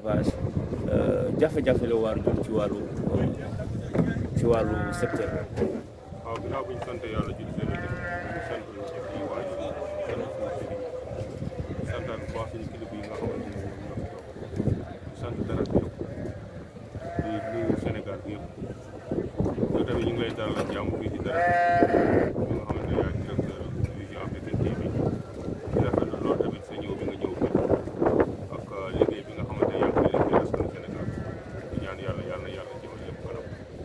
élevage jafe-jafe la war jur ci wàllu ci wàllu secteur waaw ginnaaw bu ñu sant yàlla jël seen i sant suñu waajur sant suñu sëriñ santaan bu baax suñu kilifa yi nga xamante ne ñoom ñoo fi toog sant dara bi yëpp di nuyu Sénégal bi yëpp yow tamit ñu ngi lay dalal jàmm fii ci dara bi nga xamante ne yaay directeur vision Afrique TV di rafetlu loolu tamit sa ñëw bi nga ñëw fii ak liggéey bi nga xamante ne yaa ngi koy liggéey askanu Sénégal di ñaan yàlla yàlla na yàlla jëmal lépp kanam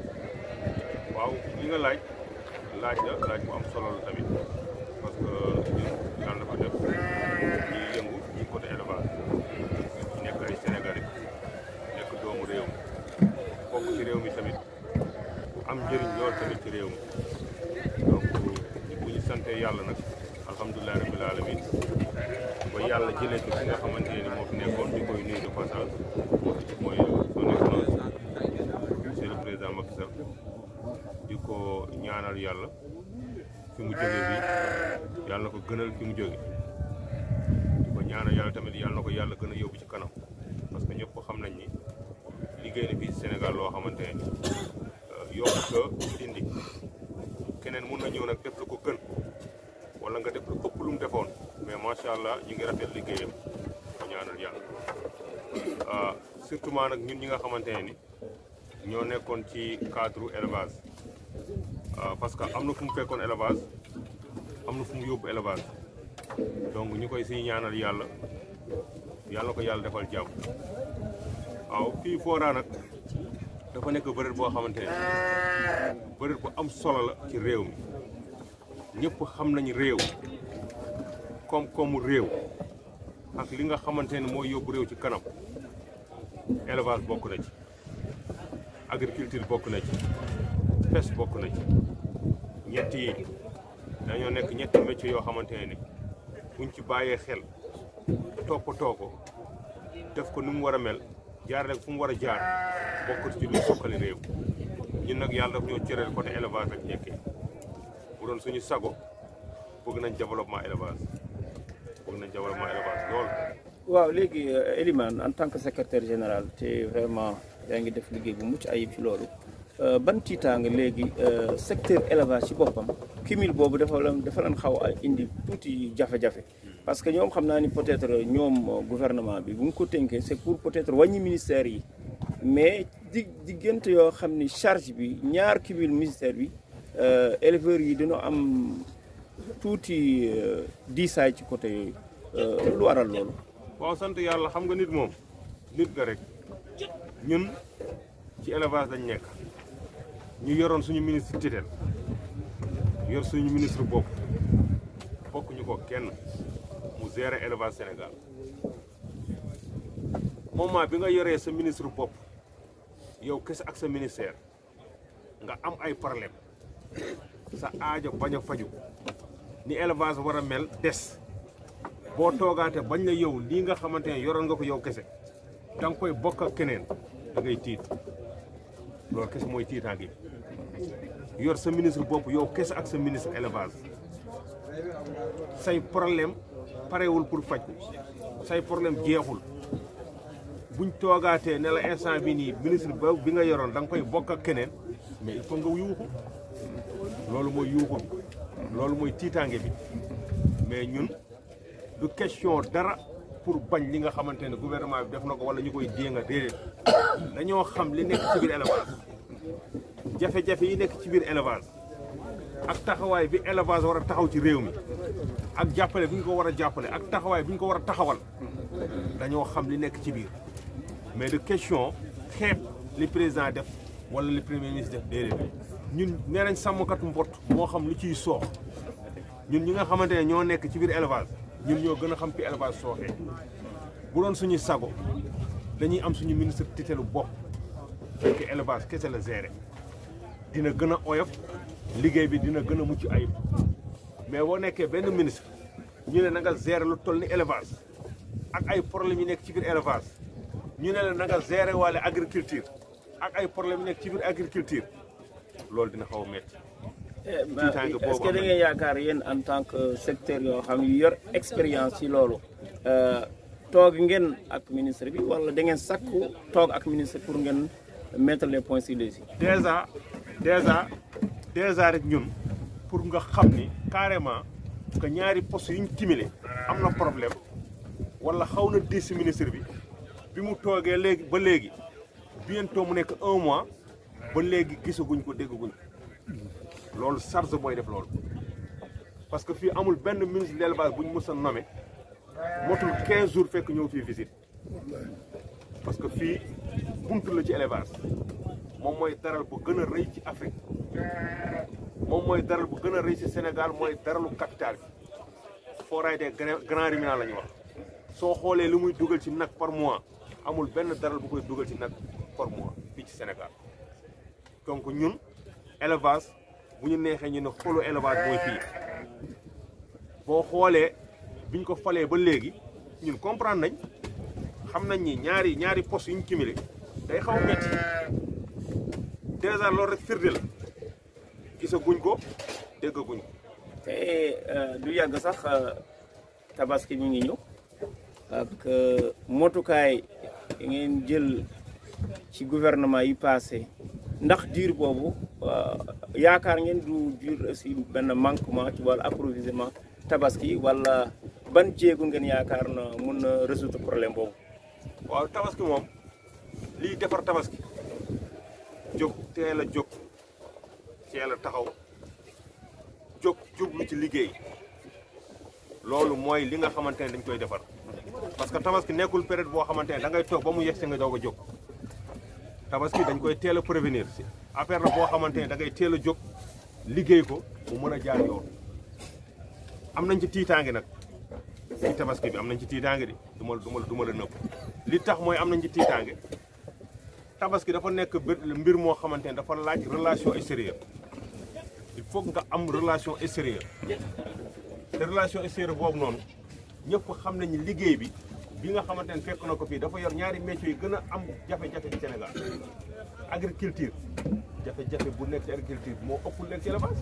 waaw li nga laaj laaj la laaj bu am solo la tamit parce que ñun yàlla dafa def ñuy yëngu ci côté élevage ñu nekk ay Sénégalais nekk doomu réew mi bokk ci réew mi tamit am njëriñ lool tamit ci réew mi donc bu ñu sante yàlla nag alhamdulilah rabbil alamin ba yàlla jëlee ko fi nga xamante ne moo fi nekkoon di koy nuyu de passage mooy son excellence monsieur le président Macky Sall di ko ñaanal yàlla fi mu jóge bi yàlla na ko gënal fi mu jóge di ko ñaanal yàlla tamit yàlla na ko yàlla gën a yóbbu ci kanam parce que ñëpp ko xam nañ ni liggéey na fii ci Sénégal loo xamante ne yokk ko indi keneen mun na ñëw nag def lu ko gën wala nga def lu ëpp lu mu defoon mais macha allah ñu ngi rafet liggéeyam ko ñaanal yàlla surtout nag ñun ñi nga xamante ne ni ñoo nekkoon ci cadre élevage parce que am na fu mu fekkoon élevage am na fu mu yóbbu élevage donc ñu koy siy ñaanal yàlla yàlla ko yàlla defal jàmm waaw fii Fora nag dafa nekk bërëb boo xamante ne bërëb bu am solo la ci réew mi ñëpp xam nañu réew koom-koomu réew ak li nga xamante ne mooy yóbbu réew ci kanam élevage bokk na ci agriculture bokk na ci pêche bokk na ci ñett yi dañoo nekk ñetti métiers yoo xamante ne ni buñ ci bàyyee xel toppatoo ko def ko ni mu war a mel jaar rek fu mu war a jaar bokk ci lu sokkali réew ñun nag yàlla daf ñoo cëral côté élevage rek nekkee bu doon suñu sago bëgg nañ développement élevage bëgg nañ développement élevage lool. waaw léegi Elimane en tant que secrétaire général te vraiment yaa ngi def liggéey bu mucc ayib ci loolu ban tiitaanga léegi secteur élevage ci boppam cumul boobu dafa lan dafa lan xaw a indi tuuti jafe-jafe parce que ñoom xam naa ni peut-être ñoom gouvernement bi bu ñu ko tënkee c'est pour peut-être wàññi ministère yi mais di diggante yoo xam ni charge bi ñaar cumul ministère bi éleveurs yi dina am tuuti diisaay ci côté yooyu lu waral loolu. waaw sant yàlla xam nga nit moom nit nga rek ñun ci élevage dañ nekk ñu yoroon suñu ministre tutelle yor suñu ministre bopp bokk ñu ko kenn mu gérer élevage Sénégal moment bi nga yoree sa ministre bopp yow kese ak sa ministère nga am ay problème sa aajo bañ a faju ni élevage war a mel des boo toogaate bañ la yow lii nga xamante ne yoroon nga ko yow kese da nga koy bokk ak keneen da ngay tiit loolu kese mooy tiitaa gi yor sa ministre bopp yow kese ak sa ministre élevage say problème parewul pour faj say problème jeexul buñ toogaatee ne la instant bi nii ministre ba bi nga yoroon da nga koy bokk ak keneen mais il faut nga yuuxu loolu mooy yuuxu bi loolu mooy tiitaange bi mais ñun du question dara pour bañ li nga xamante ne gouvernement bi def na ko wala ñu koy jéem a déedéet dañoo xam li nekk ci biir élevage jafe-jafe yi nekk ci biir élevage ak taxawaay bi élevage war a taxaw ci réew mi ak jàppale bi ñu ko war a jàppale ak taxawaay bi ñu ko war a taxawal dañoo xam li nekk ci biir mais de question xeeb li président def wala li premier ministre def déedéet ñun nee nañ sàmmkatu mbott moo xam lu ciy soox ñun ñi nga xamante ne ñoo nekk ci biir élevage ñun ñoo gën a xam fi élevage sooxee bu doon suñu sago dañuy am suñu ministre tutelle bopp fekk élevage kese la gérer dina gën a oyof liggéey bi dina gën a mucc ayib mais boo nekkee benn ministre ñu ne na nga gérer lu toll ni élevage ak ay problème yi nekk ci biir élevage ñu ne la na nga gérer wàlle agriculture ak ay problème yi nekk ci biir agriculture loolu dina xaw a métti est-ce que da ngeen yaakaar yéen en tant que secteur yoo xam yu yor expérience ci loolu toog ngeen ak ministre bi wala da ngeen sakku toog ak ministre pour ngeen mettre les points sur les i. déjà déjà déjà rek ñun pour nga xam ni carrément que ñaari poste yu ñu cumulé am na problème wala xaw na diis si ministre bi bi mu toogee léegi ba léegi bientôt mu nekk un mois ba léegi gisaguñ ko déggaguñ ko loolu charge mooy def loolu parce que fii amul benn ministre de l'élevage bu ñu mës a nommé motul 15 jours fekk ñëw fii visite parce que fii buntu la ci élevage moom mooy daral bu gën a rëy ci Afrique moom mooy daral bu gën a rëy ci Sénégal mooy daralu capital bi foraay des grands ruminants la ñu wax soo xoolee li muy dugal ci nag par mois amul benn daral bu koy dugal ci nag par mois fii ci Sénégal donc ñun élevage bu ñu neexee ñu ne xolu élevage mooy fii boo xoolee biñ ko falee ba léegi ñun comprendre nañ xam nañ ni ñaari ñaari postes yu ñu cumulé day xaw a métti dèjà loolu rek firnde la gisaguñ ko déggaguñ ko. te du yàgg sax tabaski mi ngi ñëw ak motukaay yi ngeen jël ci gouvernement yi passé ndax diir boobu yaakaar ngeen du jur aussi benn manquement ci wàllu approvisionnement tabaski wala ban jéego ngeen yaakaar na mun na résoudre problème boobu. waaw tabaski moom liy defar tabaski jóg teel a jóg teel a taxaw jóg jublu ci liggéey loolu mooy li nga xamante ne dañ koy defar parce que tabaski nekkul période boo xamante ne da ngay toog ba mu yegg si nga doog a jóg tabaski dañ koy teel a prévenir si affaire la boo xamante ne da ngay teel a jóg liggéey ko mu mën a jaar yoon am nañ ci tiitaange nag ci tabaski bi am nañ ci tiitaange di du ma du ma du ma la nëpp li tax mooy am nañ ci tiitaange tabaski dafa nekk mbir moo xamante ne dafa laaj relation extérieure il faut nga am relation extérieure te relation extérieure boobu noonu ñëpp xam nañu liggéey bi bi nga xamante ne fekk na ko fii dafa yor ñaari métiers yi gën a am jafe-jafe ci Sénégal agriculture jafe-jafe bu nekk ci agriculture moo ëpp nekk ci élevage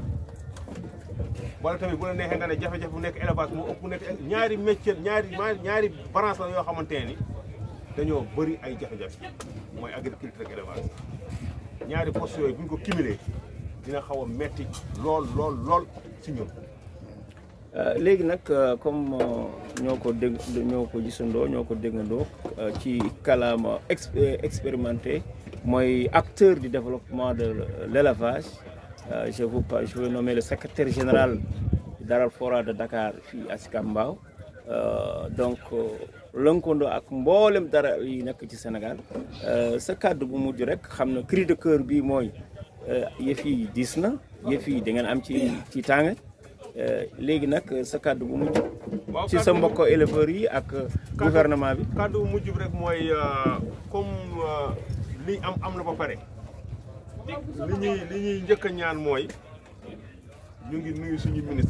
wala tamit bu la neexee nga ne jafe-jafe bu nekk élevage moo ëpp nekk ñaari métier ñaari ñaari branche la yoo xamante ne ni dañoo bëri ay jafe-jafe mooy agriculture ak élevage ñaari postes yooyu bu ñu ko cumulé dina xaw a metti lool lool lool si ñun. léegi nag comme ñoo ko dégg ñoo ko gisandoo ñoo ko déggandoo ci kàllaama expérimenté mooy acteur du développement de l'élevage je vous je vais nommer le secrétaire général Daral Fora de Dakar fii à Sicap Mbao donc lënkandoo ak mboolem dara yi nekk ci Sénégal sa kàddu bu mujj rek xam na cri de cœur bi mooy yëf yi diis na yëf yi da ngeen am ci ci tàng léegi nag sa kàddu bu mujj. ci sa mbokk éleveurs yi ak gouvernement bi. kàddu bu mujj bi rek mooy comme li am am na ba pare li ñuy li ñuy njëkk a ñaan mooy ñu ngi nuyu suñu ministre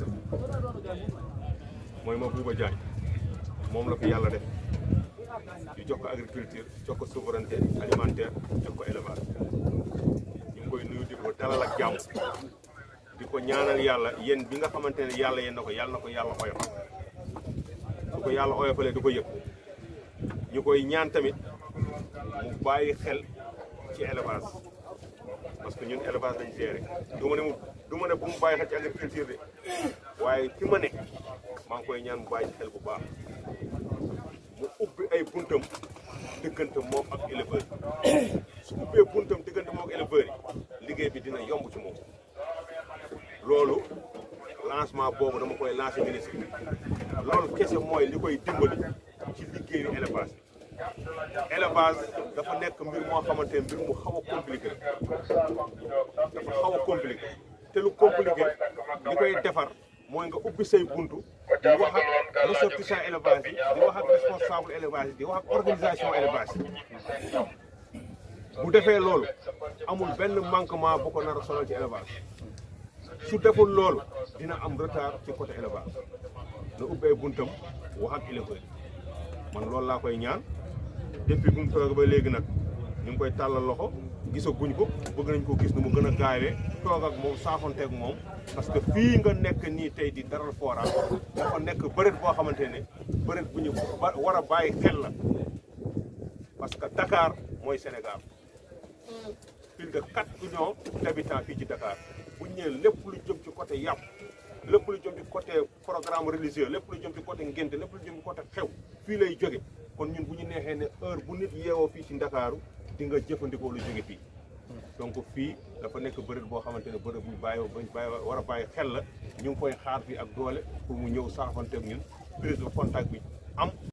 mooy Mabouba Diagne moom la fi yàlla def ñu jox ko agriculture jox ko souveraineté alimentaire jox ko élevage ñu ngi koy nuyu di ko dalal ak jàmm. di ko ñaanal yàlla yéen bi nga xamante ne yàlla yéen na ko yàlla na ko yàlla oyofal du ko yàlla oyofalee du ko yëg ñu koy ñaan tamit mu bàyyi xel ci élevage parce que ñun élevage lañ géré du ma ne mu du ma ne bu mu bàyyi xel ci agriculture de waaye fi ma ne maa ngi koy ñaan mu bàyyi xel bu baax mu ubbi ay buntam diggante moom ak éleveur su ubbee buntam diggante moom ak éleveur yi liggéey bi dina yomb ci moom loolu lancement boobu dama koy lancer ministre bi loolu kese mooy li koy dimbali ci liggéeyu élevage élevage dafa nekk mbir moo xamante ne mbir mu xaw a compliqué dafa xaw a compliqué te lu compliqué li koy defar mooy nga ubbi say buntu di wax ak ressortissant élevage yi di wax ak responsable élevage yi di wax ak organisation élevage yi bu defee loolu amul benn manquement bu ko nar a sonal ci élevage su deful loolu dina am retard ci côté élevage na ubbee buntam wax ak éleveur man loolu laa koy ñaan depuis bu mu toog ba léegi nag ñu ngi koy tàllal loxo gisaguñ ko bëgg nañ ko gis nu mu gën a gaawee toog ak moom saafonteeg moom parce que fii nga nekk nii tey di daral fora dafa nekk bëreet boo xamante ne bëreet bu ñu war a bàyyi xel la parce que Dakar mooy Sénégal plus de 4 millions d'habitants fii ci Dakar bu ñu ñëwee lépp lu jëm ci côté yàpp lépp lu jëm ci côté programme religieux lépp lu jëm ci côté ngénte lépp lu jëm ci côté xew fii lay jóge kon ñun bu ñu neexee ne heure bu nit yeewoo fii ci Ndakaaru di nga jëfandikoo lu jóge fii donc fii dafa nekk bërëb boo xamante ne bërëb bu ñu bàyyi bañ bàyyi war a bàyyi xel la ñu ngi koy xaar fii ak doole pour mu ñëw saafanteeg ñun prise de contact bi am